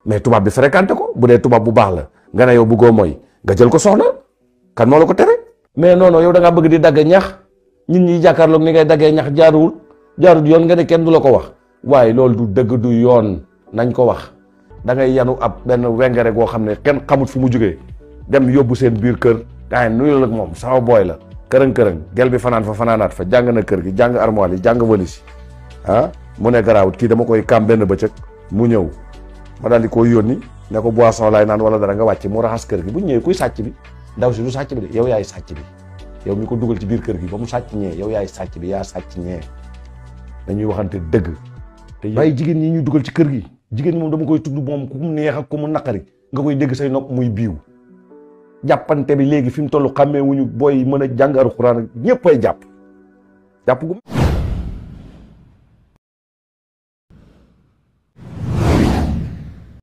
mais tubaab bi fréquenté ko bu dee tubaab bu baax la nga ne yow bëggoo mooy nga jël ko soxna kan moo la ko tere mais non non yow da ngaa bëgg di dagg ñax nit ñi jàkkaarloog ni ngay daggee ñax jaaruwul jaarul yoon nga ne kenn du la ko wax waaye loolu du dëgg du yoon nañ ko wax da ngay yanu ab benn wengere goo xam ne kenn xamut fu mu jógee dem yóbbu seen biir kër gaa yi nuyu la ak moom sama booy la kërëng kërëng gel bi fanaan fa fanaanaat fa jàng na kër gi jàng armoire yi jàng valise yi ah mu ne garaawut kii dama koy kam benn bëccëg mu ñëw ma daal di koy yónni ne ko boisson laay naan wala dara nga wàcc mu raxas kër gi bu ñëwee kuy sàcc bi ndaw si du sàcc bi de yow yaay sàcc bi yow mi ko dugal ci biir kër gi ba mu sàcc ñee yow yaay sàcc bi yaa sàcc ñee dañuy waxante dëgg te bàyyi jigéen ñi ñu dugal ci kër gi jigéen ñi moom dama koy tudd moom ku mu neex ak ku mu naqari nga koy dégg say nopp muy biiw jàppante bi léegi fi mu toll xàmmee wuñu booy mën a jàng alxuraan ñëpp ay jàpp jàpp gu